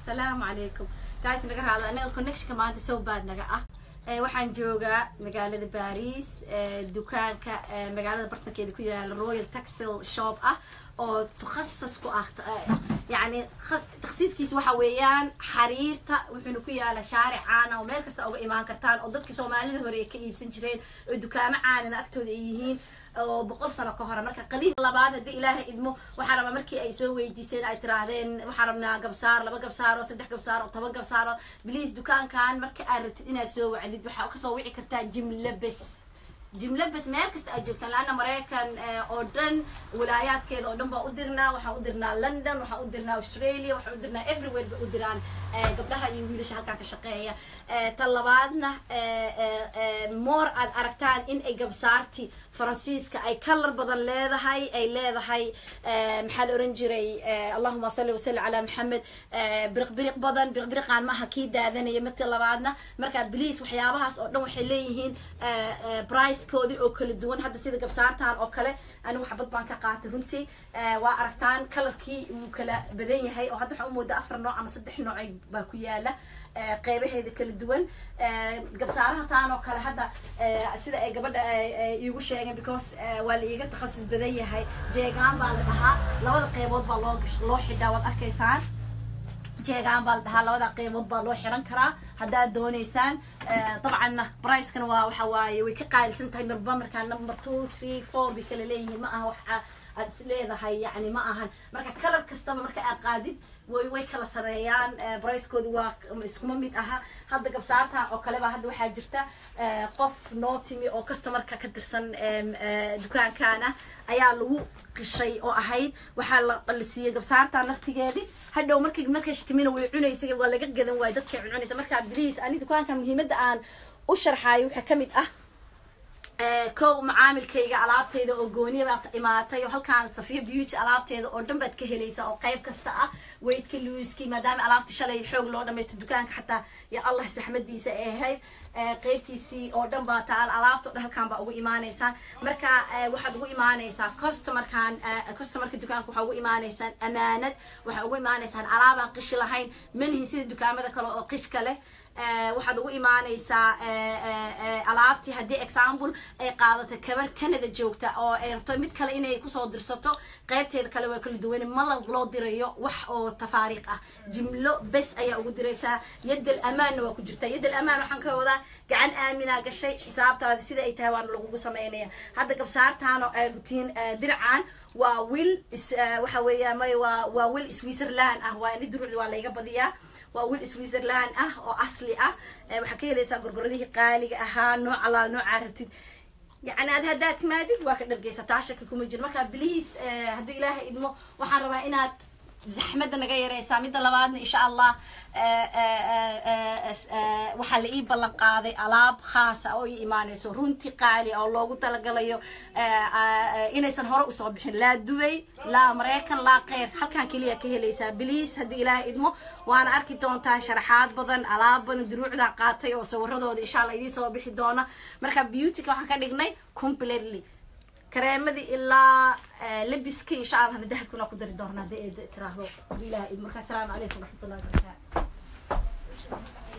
salaamu calaykum guys naga raado anaga connectionka maanta so bad naga ah waxaan joogaa magaalada baris dukaanka magaalada bartankeeda ku yaala royal taxil shop ah oo takhasas ku ah yani takhsiiskiisa waxa weeyaan xariirta wuxuuna ku yaala shaaric caana oo meel kasta uga imaan kartaan oo dadka soomaalida hore ay ka iibsan jireen oo dukaamo caanina agtooda ay yihiin oo boqol sano ka hore marka qadiim labaad haddii ilaahay idmo waxaa rabaa markii ay soo weydiiseen ay tiraahdeen waxaa rabnaa gabsaar laba gabsaar oo saddex gabsaar oo toban gabsaar oo bliis dukaankan marka aad rabtid inaad soo wacdid waxaa kasoo wici kartaa jimla bes jimla bes meel kasta aad joogtaan laana maraykan oo dhan walaayaadkeeda oo dhan baa u dirnaa waxaan u dirnaa london waxaan u dirnaa australia waxaan u dirnaa everywhere bay u diraan gabdhaha iyo wiilasha halkaa ka shaqeeya ta labaadna more aad aragtaan in ay gabsaarti faransiiska ay kalar badan leedahay ay leedahay maxaa la oran jiray allahuma salli wasalli calaa maxamed biriqbiriq badan biriqbiriqaan maaha kii daadanaya midka labaadna marka bliis waxyaabahaas oo dhan waxay leeyihiin bricekoodii oo kala duwan hadda sida gabsaartan oo kale anigu xabad baan ka qaatay runtii waa aragtaan kalarkii wuu kala badan yahay oo hadda waxaan umoodaa afar nooc ama saddex nooc baa ku yaala qeybaheeda kala duwan gabsaaraha taan oo kale hadda sida ay gabadha iigu sheegeen because waa la iiga takhasus badan yahay jeegaan baa la dhahaa labada qeybood baa loo loo xidhaa waad arkaysaan jeegaan baa la dhahaa labada qeybood baa loo xiran karaa haddaad dooneysaan dabcanna bricekana waa waxa waaye way ka qaalisan tahay marba markaa number two three four bay kala leeyihiin ma aha waxa aad is leedahay yani ma ahan marka kalar kastaba marka aad qaadid way way kala sareeyaan bricekoodi waa iskuma mid aha hadda gabsaartan oo kaleba hadda waxaa jirta qof noo timi oo customarka ka tirsan dukaankana ayaa lagu qishay oo ahayd waxaa la siiyey gabsaartan naftigeedi hadhow markay markay timina way cunaysa waa laga gadan waay dadkay cunaysa marka bliis ani dukaanka muhiimadda aan u sharxaayo waxaa kamid ah kow macaamilkayga alaabteyda oo gooniya baad imaatay oo halkaan safiya beauty alaabteeda oo dhan baad ka helaysaa oo qayb kasta ah weydka luiskii maadaama alaabta shalay xoog loo dhamaysto dukaanka xataa ya allah saxmadiisa ay ahayd qaybtiisii oo dhan baa taal alaabta o dhan halkaan baa ugu imaanaysaa marka waxaad ugu imaanaysaa customarkan customarka dukaanka waxaa ugu imaanaysaan amaanad waxaa ugu imaanaysaan alaabaan qishi lahayn manihin sida dukaamada kale oo qishka leh waxaad ugu imaanaysaa alaabtii haddii example ay qaadato kabar canada joogta oo ay rabto mid kale inay kusoo dirsato qaybteeda kale waa kala duwan ma loo dirayo wax oo tafaariiq ah jimlo bes ayaa ugu diraysaa yaddal amaanna waa ku jirtaa yaddal amaan waxaan ka wadaa gacan aaminaa gashay xisaabtaada sida ay tahay waana lagugu samaynaya hadda gabsaartaano rutiin diracan waa wil waxa weeya may waa waa wil switzerland ah waa ini duruucda waa layga badiyaa waa wil switzerland ah oo asli ah waxaa ka helaysaa gorgoradihii qaaliga ahaa nooc alaal noocaa rabtid yani ad haddaad timaadid waa ka dhargeysataa shaka kuma jiro marka bliis hadduu ilaahay idmo waxaan rabaa inaad zaxmadda naga yareysaa midda labaadna insha allah waxaa la ii ballan qaaday alaab khaasa oo ii imaanayso runti qaali oo loogu talagalayo inaysan hore usoo bixin laa dubay laa maraykan laa keyr halkaan keliya ka helaysaa bliis hadduu ilaahay idmo waana arki doontaa sharaxaad badan alaab badan duruucdaa qaatay oo sawiradooda insha allah idiin soo bixi doona marka beautyka waxaan ka dhignay completely kareemadii ilaa labiskii insha allahna dahabkuna ku dari doonaa hadii ay tiraahdo hadduu ilaahay idmo marka asalaamu calaykum waraxmatullahi wabarakaatu